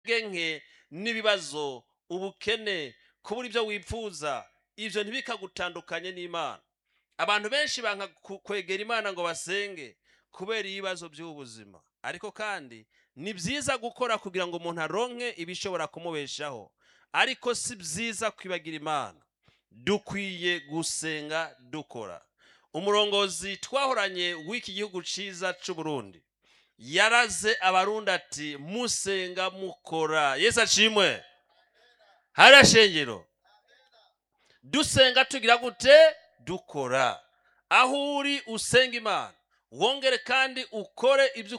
nke n'ibibazo ubukene kubura ibyo wifuza ibyo ntibikagutandukanye n'imana abantu benshi banka ku- kwegera imana ngo basenge kubera ibibazo by'ubuzima ariko kandi ni byiza gukora kugira ngo umuntu aronke ibishobora kumubeshaho ariko si byiza kwibagira imana dukwiye gusenga dukora umurongozi twahoranye w'iki gihugu cyiza cy'u Burundi yaraze abarundi ati musenga mukora yesu ashimwe hariya shengero dusenga tugira gute dukora aho uri usenga imana wongere kandi ukore ibyo